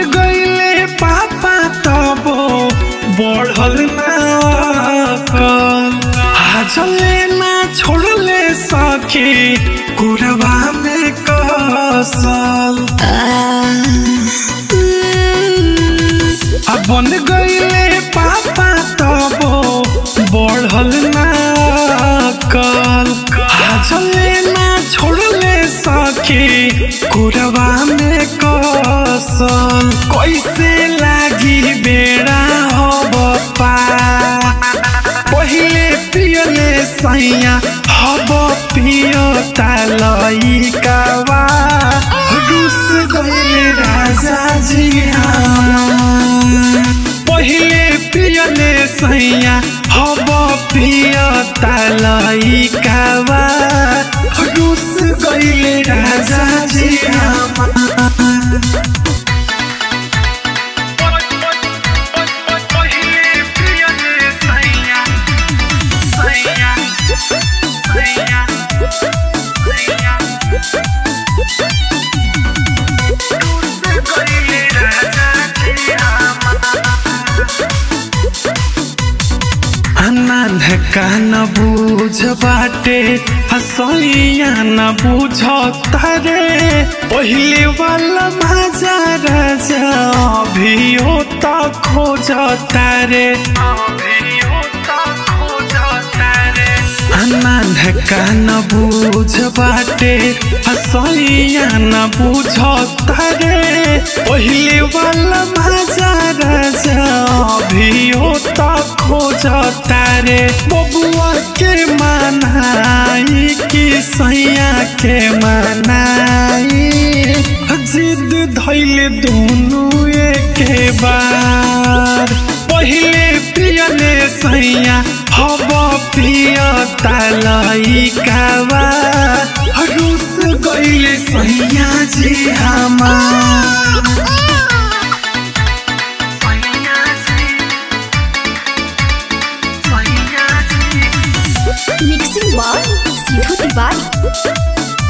गईले पापा तबो बढ़ल ना हाजले ना छोड़ले सखी कुरवा में कसल अब बन गईले पापा तबो बढ़ल ना कल हाजले ना छोड़ले सखी कुरवा में कसल कैसे लागी बेड़ा हब पा पहिले पियले सैया हब पियो तालई कावा रुस गईले राजा जी पहिले पियले सैया हब पियो तालई कावा रुस गईले राजा जी पहिले पियले सैया सैया सैया सैया रुस गईले राजा जी अनाथ का न बूझ बाटे हसैया न बूझ तारे पहिले वाला मजा राजा अभियो त खोज तारे अनाथ का न बूझ बाटे हसैया न बूझ तारे पहिले वाला मजा राजा अभियो त खोज तारे बबुआ के मनाई कि सैया के मनाई जिद धैले दोनों एके बार पहिले पियले सैया हब पिय तालई कावा रुस गईले सैया जी हमार मिक्सिंग बॉल सीधू तिवारी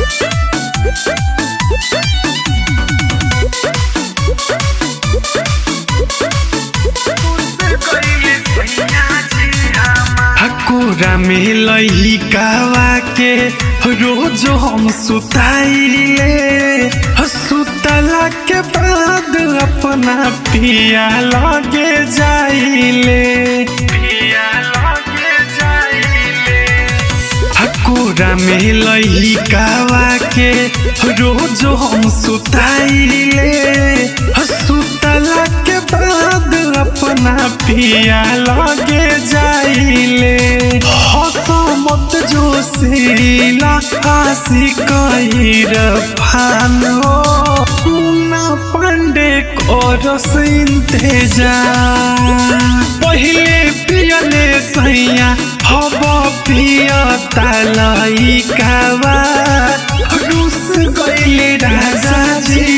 हकोरा में लही कावा के रोज हम सुताइले सुतला के बाद अपना पिया लगे जाइले पिया लगे जाइले हकोरा में लही कावा के रोज हम सुताइले सुतला के बाद अपना पिया लगे जाइले हसमत जोशीला हसी कहिर फान हो मुन्ना पांडे करस इंतजार पहिले पियले सैया हब पिय तालई कावा रुस गईले राजा जी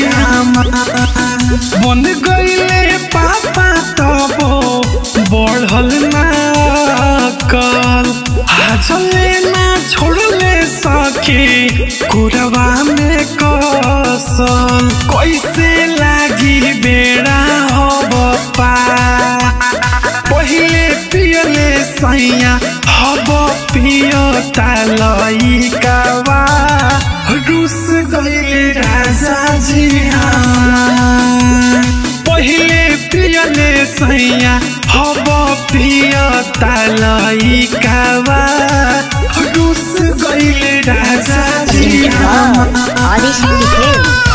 बन गईले पापा तबो बढ़ल ना कल हाजले ना छोड़ले सखी कुरवा में कसल कैसे लागी बेड़ा हब पा पहिले पियले सैया हब पिय तालई कावा रुस गईले राजा जी पहिले पियले सैया हब पिय तालई कावा रुस गईले राजा जी आदिशक्ति फिल्म